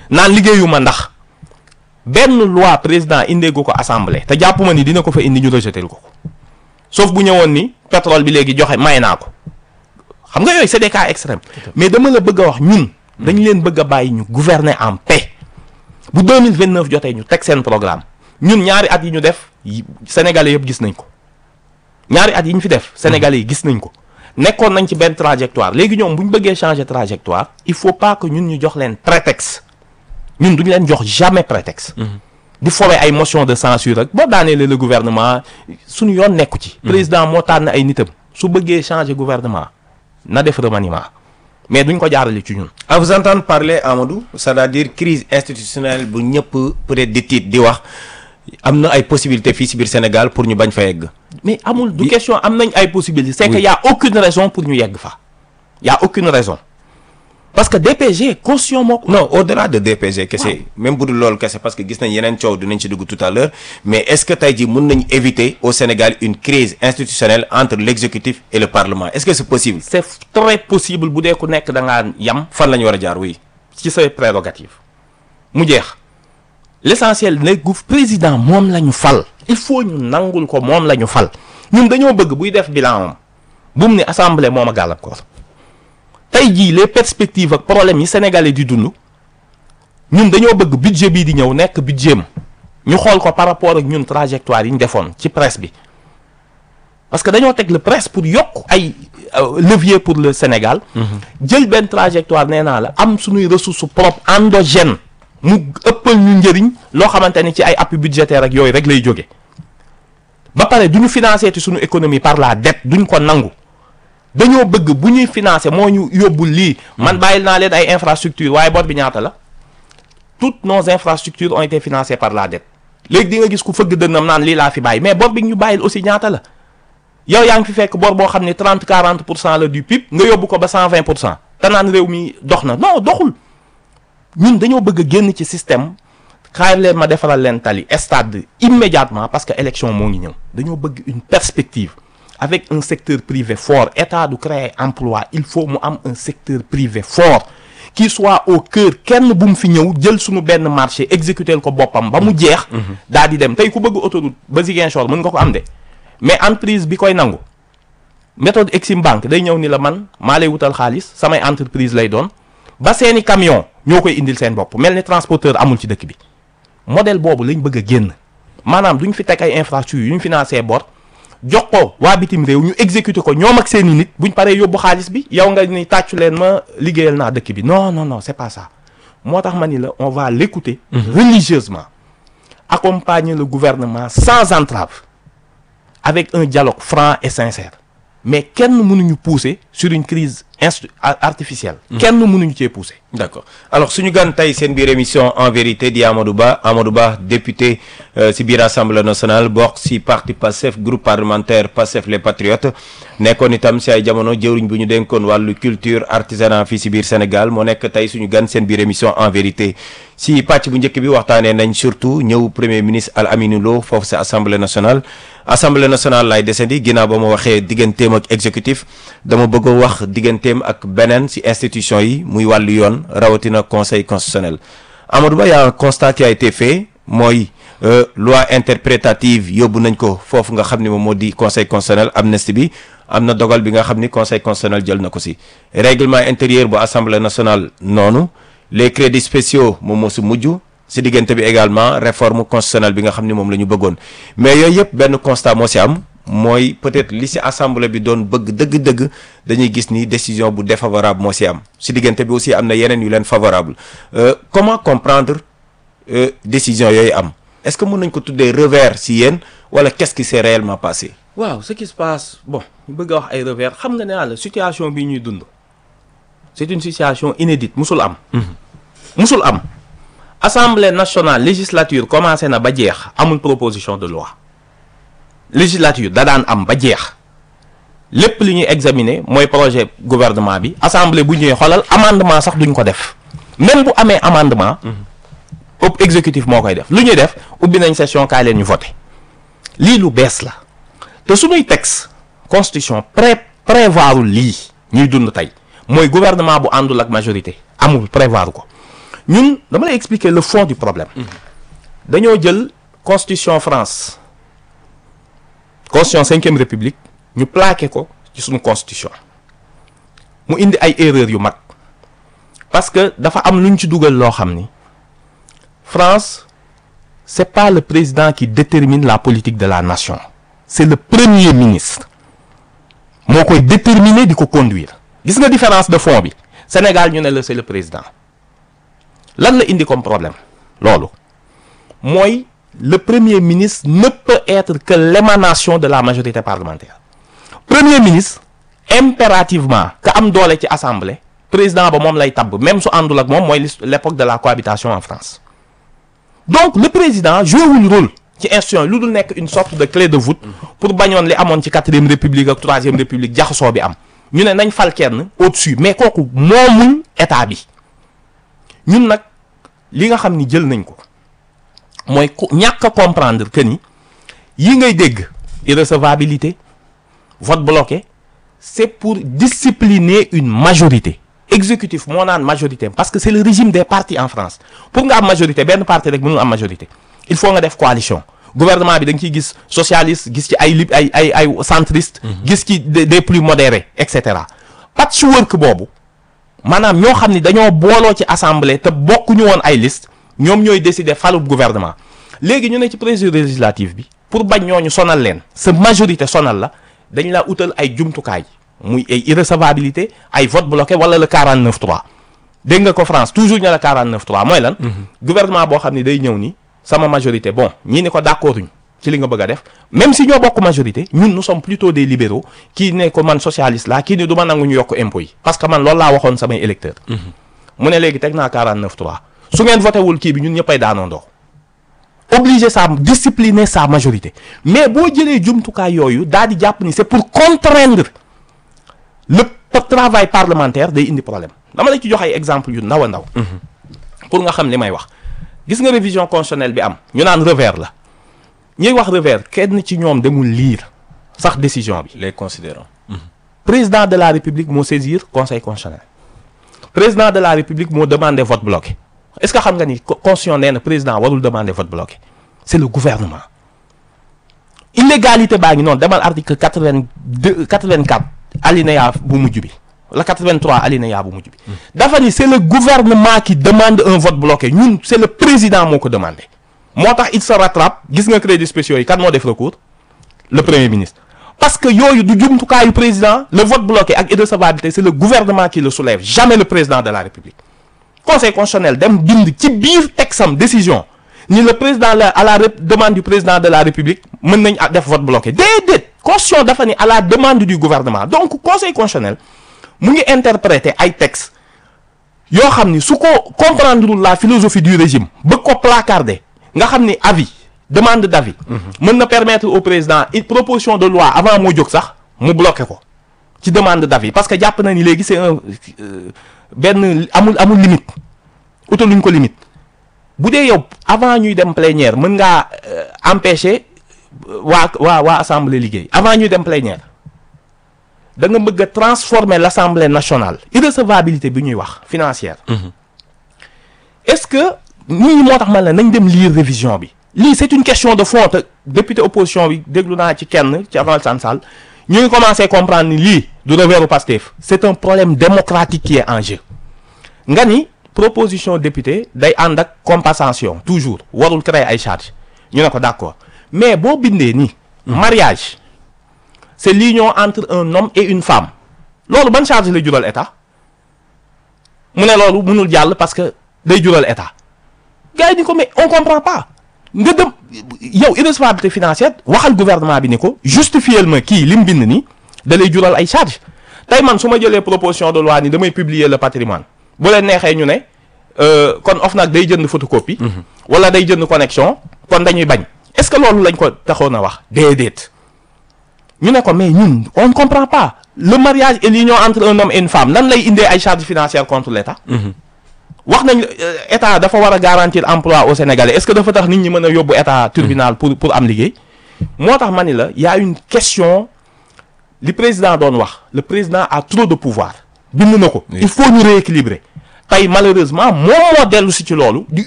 naan liggéeyuma ndax benn loi président indeegu ko assemblée te jàpp ma ni dina ko fa indi ñu rejeté ko ko sauf bu ñëwoon ni pétrole bi léegi joxe may naa ko xam nga yooyu c'est des cas extrêmes mais dama la bëgg a wax ñun dañ leen bëgg a bàyyi ñu gouverner en paix bu 2029 jotee ñu teg seen programme ñun ñaari at yi ñu def yi- sénégalais yëpp gis nañ ko ñaari at yi ñu fi def sénégalais yi gis nañ ko nekkoon nañ ci benn trajectoire léegi ñoom bu ñu bëggee changer trajectoire il faut pas que ñun ñu jox leen prétexte ñun duñu leen jox jamais prétexte di fowee ay motion de censure rek boo daaneele le gouvernement suñu yoon nekku ci président moo tànn ay nitam su bëggee changer gouvernement na def remaniement mais duñ ko jaarale ci ñun à vous entendre parler Amadou c'est-à-dire crise institutionnelle bu ñëpp peut-être di tiit di wax am na ay possibilités fii si biir Sénégal pour ñu bañ fa yegg. mais amul du question am nañ ay possibilités c'est que y a aucune raison pour ñu yegg fa y a aucune raison parce que DPG constitution moo ko non au-delà de DPG kese même bu dul loolu kese parce que gis nañ yeneen coow dinañ ci dugg tout à l'heure mais est-ce que tey jii mën nañ éviter au Sénégal une crise institutionnelle entre l'exécutif et le Parlement est-ce que c'est possible c'est très possible bu dee ku nekk da ngaa yam fan la ñu war a jaar oui ci say prérogative mu jeex l'essentiel ne gu président moom la ñu fal il faut ñu nangul ko moom la ñu fal ñun dañoo bëgg buy def bilan am bu mu ne assemblée moom a gàllankoor tey jii les perspectives ak problèmes yi sénégalais di dund ñun dañoo bëgg budget bii di ñëw nekk budget am ñu xool ko par rapport ak ñun trajectoire yi ñu defoon ci presse bi parce que dañoo teg le presse pour yokk ay euh, levier pour le Sénégal jël benn trajectoire nee naa la am suñuy ressources propres endogènes mu ëppal ñu njëriñ loo xamante ni ci ay appui budgétaire ak yooyu rek lay jóge ba pare du ñu financer ci suñu économie par la dette duñ ko nangu dañoo bëgg bu ñuy financer moo ñu yóbbul lii man bàyyil naa leen ay infrastructures waaye bor bi ñaata la toutes nos infrastructures ont été financées par la dette léegi di nga gis ku fëgg dënnam naan lii laa fi bàyyi mais bor bi ñu bàyyil aussi ñaata la yow yaa ngi fi fekk bor boo xam ne 30 40 pour cent la du PIB nga yóbbu ko ba 120 pour cent te naan réew mi dox na non doxul ñun dañoo bëgg a génn ci système xaar leen ma defaral leen tali stade immédiatement parce que élection moo ngi ñëw dañoo bëgg une perspective avec un secteur privé fort état du créer emploi il faut mu am un secteur privé fort qui soit au cœur kenn bu mu fi ñëw jël suñu benn marché exécuter ko boppam ba mu jeex daa di dem tey ku bëgg autoroute ba Ziguinchor mën nga ko am de mais entreprise bi koy nangu méthode Exim Bank day ñëw ni la man maa lay wutal xaalis samay entreprise lay doon ba seeni camion ñoo koy indil seen bopp mel ni transporteur amul ci dëkk bi modèle boobu lañ bëgg a génn maanaam duñ fi teg ay infrastructures yu ñu financé bor jox ko waa bitim réew ñu exécuter ko ñoom ak seeni nit buñ paree yóbbu xaalis bi yow nga ni tàccu leen ma liggéeyal naa dëkk bi non non non c'est pas ça moo tax ma ni la on va l'écouter religieusement accompagner le gouvernement sans entrave avec un dialogue franc et sincère mais kenn mënuñu pousser sur une crise instu artificielle kenn mënuñu cee pousser d'accord alors suñu gan tey seen biir émission en vérité di Amadou Ba Amadou Ba député si biir assemblée nationale bokk si parti PASTEF groupe parlementaire PASTEF les patriotes nekkoon itam si ay jamono jëwriñ bu ñu dénkoon wàllu culture artisanat fii si biir Sénégal moo nekk tey suñu gan seen biir émission en vérité si pàcc bu njëkk bi waxtaanee nañ surtout ñëw premier ministre Al Aminou Lo foofu si assemblée nationale assemblée nationale laay desandi ginnaaw ba ma waxee digganteem ak exécutif dama bëgg a wax digganteem ak beneen ci institution yi muy wàllu yoon rawatina conseil constitutionnel Amadou Ba y a un constat qui a été fait mooy loi interprétative yóbbu nañ ko foofu nga xam ni moom moo di conseil constitutionnel amnistie bi am na dogal bi nga xam ni conseil constitutionnel jël na ko ci règlement intérieur bu assemblée nationale noonu les crédits spéciaux moom moo ci mujj ci diggante bi également réforme constitutionnelle bi nga xam ni moom la ñu bëggoon mais yooyu yëpp benn constat moo ci am mooy peut-être li ci assemblée bi doon bëgg dëgg-dëgg dañuy gis ni décision bu défavorable moo ci am ci diggante bi aussi am na yeneen yu leen favorable euh, comment comprendre euh, décision yooyu am est-ce que mën nañ ko tuddee revers ci yéen wala qu'est-ce qui s'est réellement passé waaw ce qui se passe bon ñu bëgg a wax ay revers xam nga ne la situation bi ñuy dund c'est une situation inédite musul am musul am assemblée nationale législature commencé na ba jeex amul proposition de loi législature da daan am ba jeex lépp li ñuy examiner mooy projet gouvernement bi assemblée bu ñëwee xoolal amendement sax duñ ko def même bu amee amendement ëpp exécutif moo koy def lu ñuy def ubbi nañ session kaay leen ñu voté lii lu bees la te suñuy texte constitution pré prévoirul lii ñuy dund tey mooy gouvernement bu àndul ak majorité amul prévoir ko ñun dama lay expliquer le fond du problème dañoo jël constitution France constitution cinquième république ñu plaqué ko ci suñu constitution mu indi ay erreurs yu mag parce que dafa am lu ñu ci dugal loo xam ni France c'est pas le président qui détermine la politique de la nation c'est le premier ministre moo koy déterminer di ko conduire gis nga différence de fond bi Sénégal ñu ne la c'est le président lan la indi comme problème loolu mooy le premier ministre ne peut être que l'émanation de la majorité parlementaire premier ministre impérativement ka am doole ci assemblée président ba moom lay tabb même su àndul ak moom mooy l'époque de la cohabitation en France donc le président joué wul rôle ci institution lu dul nekk une sorte de clé de voûte pour bañoon li amoon ci quatrième république ak troisième république jaxasoo bi am ñu ne nañ fal kenn au-dessus mais kooku moomul état bi ñun nag li nga xam ni jël nañ ko mooy ku ñàkk a comprendre que ni yi ngay dégg irrecevabilité vote bloqué c'est pour discipliner une majorité exécutif moo naan majorité parce que c'est le régime des partis en France pour nga am majorité benn parti rek mënul am majorité il faut nga def coalition gouvernement bi da nga ciy gis socialiste gis ci ay li ay ay ay centriste gis ci des plus modérés et cetera patchwork boobu maanaam ñoo xam ni dañoo booloo ci assemblée te bokkuñu woon ay liste ñoom ñooy décider falub gouvernement léegi ñu ne ci président législative bi pour bañ ñooñu sonal leen sa majorité sonal la dañ la utal ay jumtukaay muy ay irrecevabilité ay vote bloqué wala le 49 3 dégg nga ko France toujours ñu la 49 3 mooy lan. gouvernement boo xam ne day ñëw ni sama majorité bon ñii ni ko d'accorduñ ci li nga bëgg a def même si ñoo bokk majorité ñun nous sommes plutôt des libéraux kii ne ko man socialiste la kii ni du ma nangu ñu yokk impôt yi parce que man loolu laa waxoon samay électeurs. mu ne léegi teg naa 49 3 su ngeen voté wul kii bi ñun ñëppay daanoondoo obliger sa discipliner sa majorité mais boo jëlee jumtukaay yooyu daal di jàpp ni c'est pour contraindre le travail parlementaire day indi problème dama la ci jox ay exemple yu ndaw a ndaw pour nga xam li may wax gis nga révision constitutionnelle bi am ñu naan revers la ñuy wax revers kenn ci ñoom demul lire sax décision bi les considérants président de la république moo saisir conseil constitutionnel président de la république moo demandé vote bloqué est-ce que xam nga ni constitution nee na président warul demander vote bloqué c'est le gouvernement illégalité baa ngi noonu demal article quatre-vingt-deux quatre-vingt-quatre alinéa bu mujj bi la 83 alinéa bu mujj bi dafa ni c'est le gouvernement qui demande un vote bloqué ñun c'est le président moo ko demandé moo tax il se rattrape gis nga crédits spéciaux yi kan moo def recours le premier ministre parce que yooyu du jumtukaayu président le vote bloqué ak irrecevabilité c'est le gouvernement qui le soulève jamais le président de la république conseil constitutionnel dem bind ci biir texam décision ni le président la à la demande du président de la république mën nañ def vote bloqué déedéet constitution dafa ni à la demande du gouvernement donc conseil constitutionnel mu ngi interpréter ay textes yoo xam ni su ko comprendre la philosophie du régime bëgg ko placarder nga xam ni avis demande d'avis mën na permettre au président une proposition de loi avant moo jóg sax mu bloqué ko ci demande d'avis parce que jàpp na ni léegi c'est un benn amul amul limite utaluñ ko limite bu dee yow avant ñuy dem plénière mën ngaa empêcher waa waa waa assemblée liggéey avant ñuy dem plénière da nga bëgg a transformer l'assemblée nationale irrecevabilité bi ñuy wax financière est-ce que nit ñi moo tax man la nañ dem lire révision bi lii c'est une question de fond te député opposition bi déglu naa ci kenn ci avant Sall Sall ñu ngi commencer comprendre ni lii du revers u Pastef c'est un problème démocratique qui est en jeu nga ni proposition député day ànd ak compensation toujours warul créer ay charges ñu ne ko d'accord mais boo bindee nii mariage c'est l'union entre un homme et une femme loolu ban charge lay jural état mu ne loolu mënul jàll parce que day jural état gars yi ni ko mais on comprend pas nga dem yow irrecevabilité financière waxal gouvernement bi ni ko justifier ma kii li mu bind nii da lay jural ay charge tey man su ma jëlee proposition de loi ni damay publier le patrimoine bu leen neexee ñu ne kon OFNAC day jënd photocopie wala day jënd connexion kon dañuy bañ est-ce que loolu lañ ko taxoon a wax déedéet ñu ne ko mais ñun on ne comprend pas le mariage et l'union entre un homme et une femme nan lay indee ay charges financières contre l'État wax nañ état dafa war a garantir emploi au Sénégalais est-ce que dafa tax nit ñi mën a yóbbu état tribunal pour pour am liggéey moo tax ma ni la y a une question li président doon wax le président a trop de pouvoir bind na ko il faut ñu rééquilibrer tey malheureusement moom moo dellu si ci loolu di